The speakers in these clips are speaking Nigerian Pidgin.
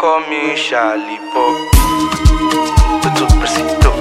call me Charlie Pop. Tutu Presito.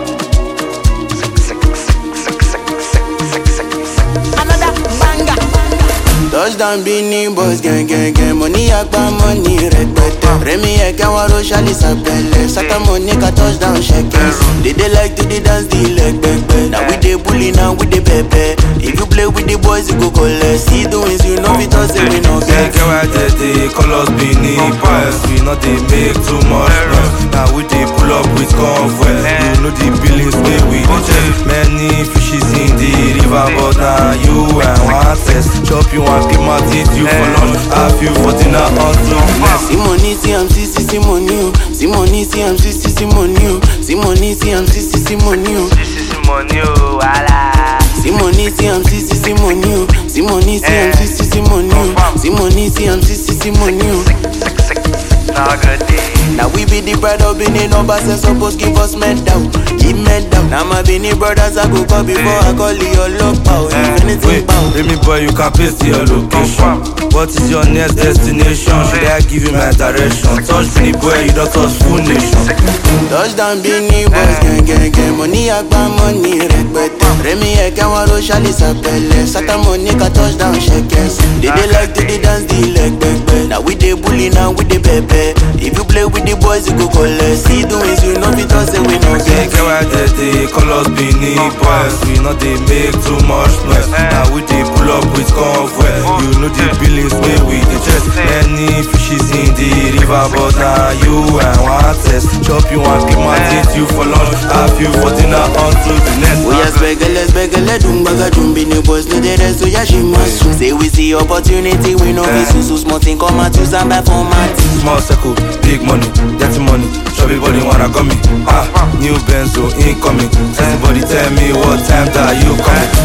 Another banger. Touchdown Beanie Boys gang gang gang Money agba money rẹpẹtẹ Rẹmi ẹ̀kẹ́ wọn ro ṣálí sàpẹlẹ Sátàmù ní ká touchdown ṣẹkẹs They dey like to dey dance the leg pẹpẹ Na we dey bully na we dey pẹpẹ If you play with the boys you go collect See the wins you no fit talk say we no get Get why they dey call us Benin Boys We no dey make too much noise Now we dey pull up with convoy You know the billings wey we dey check Many fishes in the river But na you I wan test Chop you and keep my teeth you for lunch Have you for dinner until next See money, see I'm see see see money o See money, see I'm see see see money o See money, see I'm see see see money o This is money, oh, wala. See money, see I'm see see see money o See money, see I'm see see see money o See money, see I'm see see see money o Sick, sick, sick. Now good day. Now we be the pride of Benin numbers and suppose give us medal, give medal. Now my Benin brothers I go call before I call your love power. If anything Wait, bow. let me boy, you can paste your location. What is your next destination? Should I give you my direction? Touch me, boy, you don't touch full nation. Touchdown Benin boys gang gang gang Money agba money rẹpẹtẹ Rẹmi ẹ̀kẹ́ wọn ro ṣálí sàpẹlẹ Sátàmù ní ká touchdown ṣẹkẹs They dey like to dey dance the leg pẹpẹ Now we dey bully now we dey pẹpẹ If you play with the boys you go collect See the wins you no fit talk say we no Get get why they dey call us Benin boys We no dey make too much noise Now we dey pull up with convoy You know the billings wey we dey chest Many fishes in the river But na you I wan test Chop you and keep my teeth you for lunch Have you for dinner until the next Oya spẹgẹlẹ spẹgẹlẹ dùngbàgà dùnbìnì boys no dey rest oya ṣì máa sùn. Say we see opportunity we no fit sùn so small thing come out use am buy format. Small circle, big money, dirty money. Chubby body wanna come me. Ah, new Benzo incoming. Everybody tell me what time that you coming.